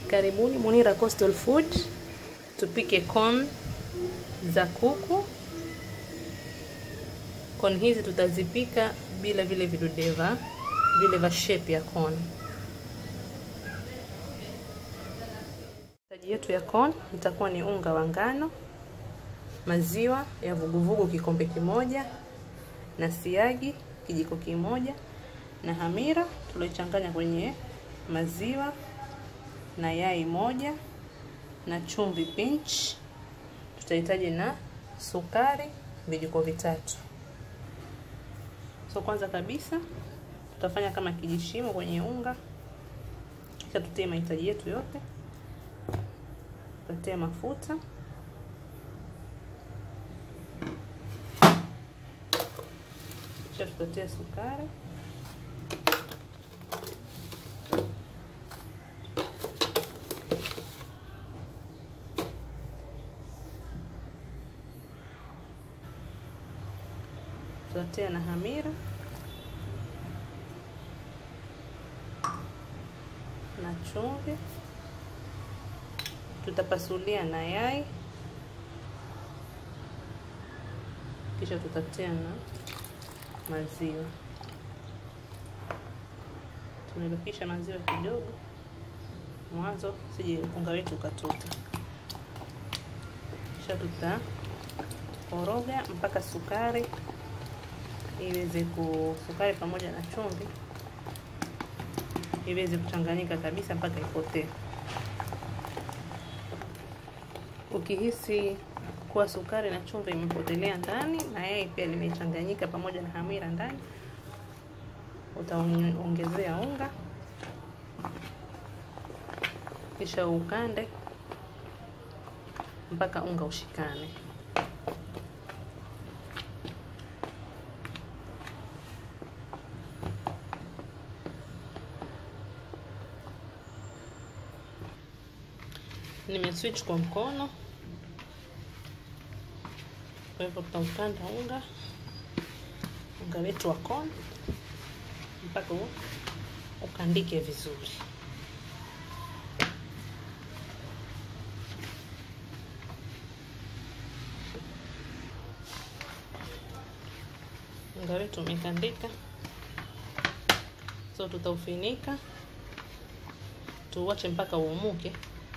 Karibuni Munira Coastal Food, tupike corn za kuku. Corn hizi tutazipika bila vile vidudeva vile vya shape ya corn. Mahitaji yetu ya corn itakuwa ni unga wa ngano, maziwa ya vuguvugu kikombe kimoja, na siagi kijiko kimoja, na hamira tuliochanganya kwenye maziwa na yai moja na chumvi pinch. Tutahitaji na sukari vijiko vitatu. So kwanza kabisa tutafanya kama kijishimo kwenye unga, kisha tutie mahitaji yetu yote. Tutatia mafuta, kisha tutatia sukari tutatia na hamira na chumvi, tutapasulia na yai, kisha tutatia na maziwa. Tumebakisha maziwa kidogo mwanzo, sije unga wetu ukatuta. Kisha tutakoroga mpaka sukari iweze ku sukari pamoja na chumvi iweze kuchanganyika kabisa mpaka ipotee. Ukihisi kuwa sukari na chumvi imepotelea ndani na yai pia limechanganyika pamoja na hamira ndani, utaongezea unga kisha ukande mpaka unga ushikane. Nimeswitch kwa mkono, kwa hivyo tutaukanda unga unga wetu wa corn mpaka ukandike vizuri. Unga wetu umekandika, so tutaufinika tuuache mpaka uumuke.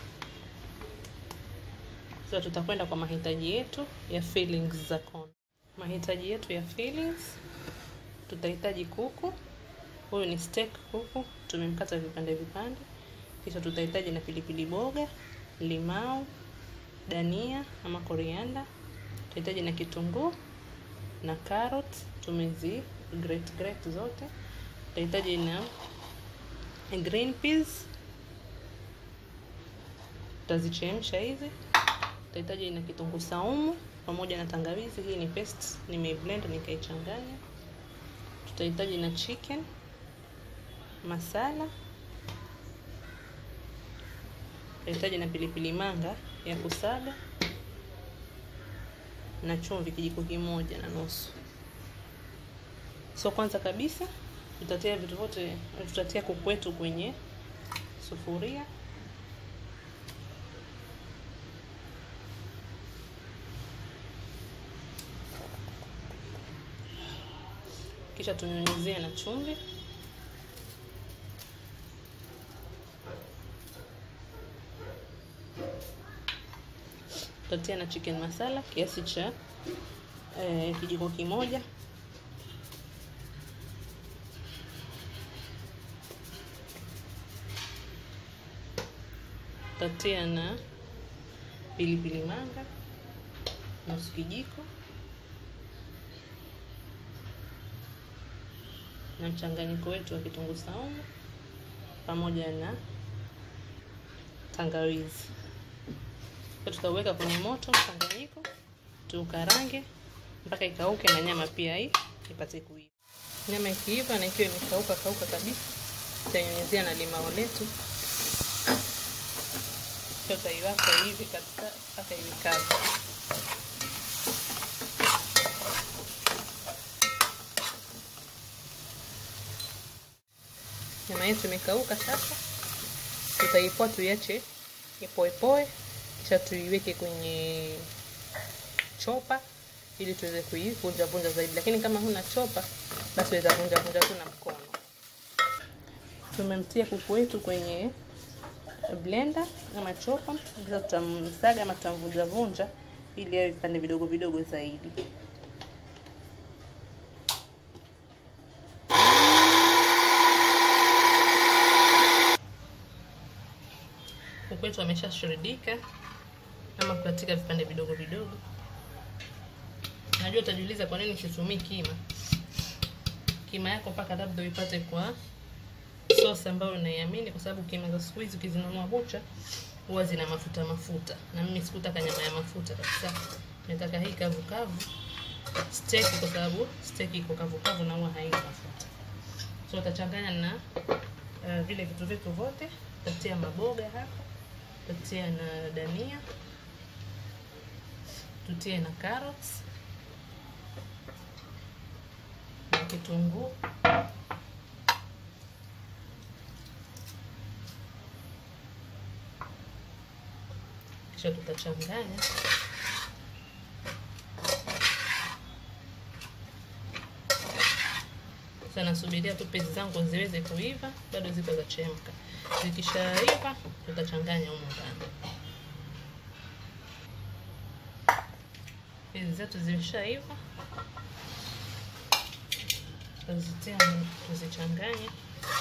Sasa tutakwenda kwa mahitaji yetu ya fillings za corn. Mahitaji yetu ya fillings, tutahitaji kuku. Huyu ni steak kuku, tumemkata vipande vipande. Kisha tutahitaji na pilipili boga, limau, dania ama korianda. Tutahitaji na kitunguu na carrot, tumezi grate grate zote. Tutahitaji na green peas, tutazichemsha hizi tutahitaji na kitunguu saumu pamoja na tangawizi. Hii ni paste nimeblend nikaichanganya. Tutahitaji na chicken masala, tutahitaji na pilipili manga ya kusaga na chumvi kijiko kimoja na nusu. So kwanza kabisa tutatia vitu vyote, tutatia kuku wetu kwenye sufuria kisha tunyunyizie na chumvi. Tutatia na chicken masala kiasi cha eh, kijiko kimoja. Tutatia na pilipili manga nusu kijiko na mchanganyiko wetu wa kitunguu saumu pamoja na tangawizi. Tutauweka kwenye moto mchanganyiko, tuukarange mpaka ikauke na nyama pia hii ipate kuiva. Nyama ikiiva na ikiwa imekauka kauka kabisa, tutanyunyizia na limao letu, tutaiwaka hivi kabisa mpaka iwe kavu. Nyama yetu imekauka sasa, tutaipoa tuiache ipoepoe, kisha tuiweke kwenye chopa ili tuweze kuivunja vunja zaidi, lakini kama huna chopa basi weza vunja vunja tu na mkono. Tumemtia kuku wetu kwenye blender ama chopa, kisha tutamsaga ama tutamvunja vunja ili awe vipande vidogo vidogo zaidi. Kuku wetu ameshashurdika ama kukatika vipande vidogo vidogo. Najua utajiuliza kwa nini situmii kima. Kima yako mpaka labda uipate kwa sauce ambayo unaiamini, kwa sababu kima za siku hizi ukizinunua bucha huwa zina mafuta mafuta, na mimi sikutaka nyama ya mafuta kabisa. Nataka hii kavu kavu steak, kwa sababu steak iko kavu kavu na huwa haina mafuta. So utachanganya na uh, vile vitu vyetu vyote, utatia maboga hapa, utatia na dania, tutie na carrots na kitunguu kisha tutachanganya sasa. Nasubiria tu pezi zangu ziweze kuiva, bado ziko za chemka. Zikishaiva tutachanganya humo ndani. Pezi zetu zimeshaiva, tutazitia tuzichanganye.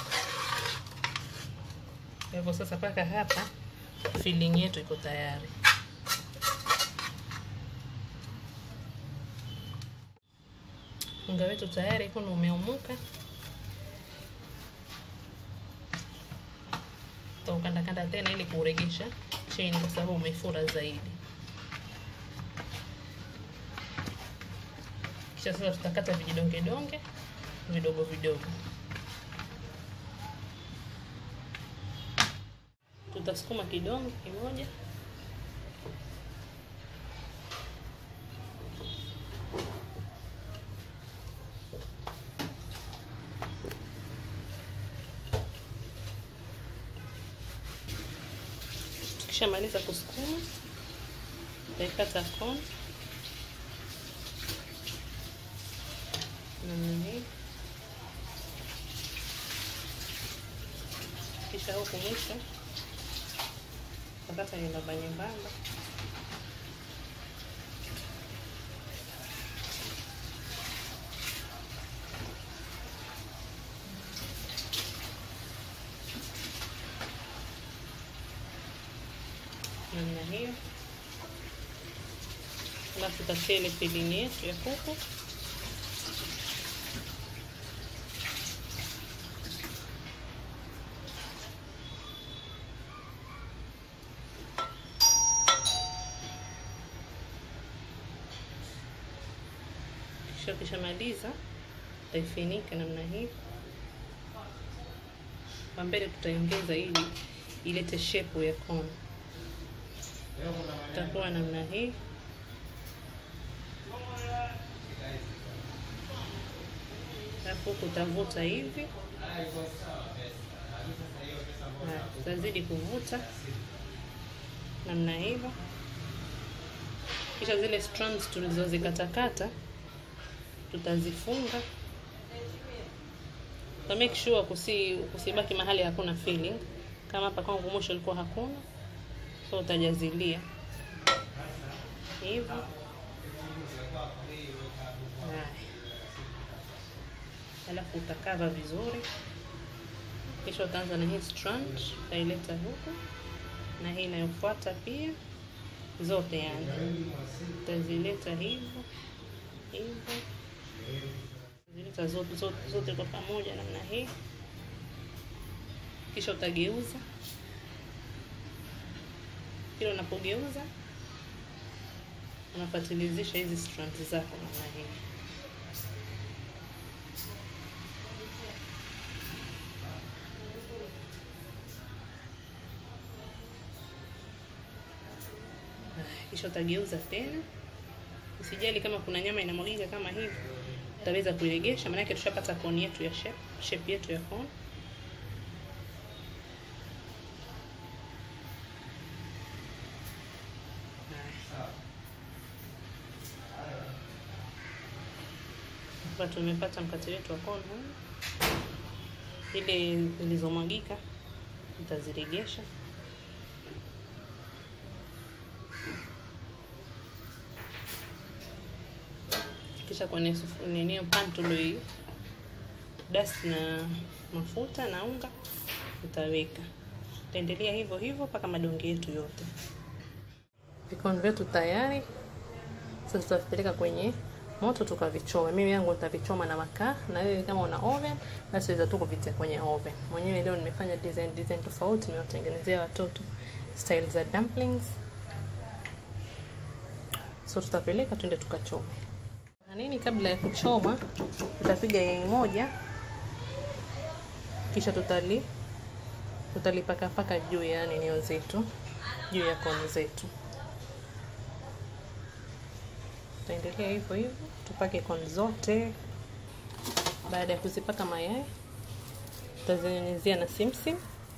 Kwa hivyo sasa, mpaka hapa filling yetu iko tayari. Unga wetu tayari kuna umeumuka, tutaukandakanda tena ili kuuregesha chini, kwa sababu umefura zaidi. Kisha sasa tutakata vijidonge donge vidogo vidogo. Tutasukuma kidonge kimoja tukishamaliza kusukuma, tutaikata kona namna hii, kisha huku mwisho takata nyembamba nyembamba. namna hiyo, alafu tutatia ile filini yetu ya kuku kisha ukishamaliza utaifinika namna hii. Kwa mbele tutaiongeza ili ilete shepu ya kona, itakuwa namna hii. Alafu huku utavuta hivi, utazidi kuvuta namna hivyo, kisha zile strands tulizozikatakata tutazifunga ta make sure kusi kusibaki mahali hakuna filling. Kama hapa kwangu mwisho ilikuwa hakuna, so utajazilia hivyo. Alafu utakava vizuri, kisha utaanza na hii strand, utaileta huku na hii inayofuata pia, zote yani utazileta hivyo hivyo zileta zote, zote, zote kwa pamoja namna hii, kisha utageuza. Kila unapogeuza unafatilizisha hizi strands zako namna hii. Kisha utageuza tena. Usijali kama kuna nyama inamwagika kama hivi, utaweza kuiregesha, maanake tushapata koni yetu ya shape, shape yetu ya koni. Hapa tumepata mkate wetu wa kona, ile zilizomwagika utaziregesha kisha kwenye nini pan tuloi dust na mafuta na unga utaweka. Utaendelea hivyo hivyo mpaka madonge yetu yote. Vikoni vyetu tayari, sasa tutavipeleka kwenye moto tukavichoma. Mimi yangu nitavichoma na makaa, na wewe kama una oven basi weza tu kuvitia kwenye oven. Mwenyewe leo nimefanya design design tofauti, nimewatengenezea watoto style za dumplings, so tutapeleka twende tukachome na nini. Kabla ya kuchoma, tutapiga yai moja, kisha tutali tutalipakapaka juu ya nini zetu, juu ya koni zetu. Tutaendelea hivyo hivyo, tupake koni zote. Baada ya kuzipaka mayai, tutazinyunyizia na simsim.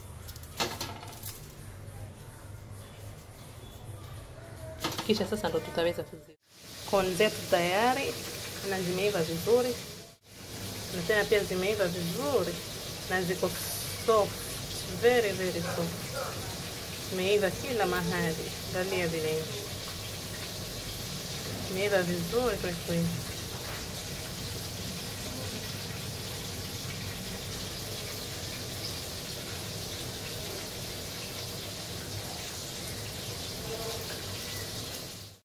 Kisha sasa ndo tutaweza kuzi koni zetu tayari na zimeiva vizuri, na tena pia zimeiva vizuri na ziko soft, very very soft, zimeiva kila mahali. Angalia vile zimeiva vizuri kweli kweli.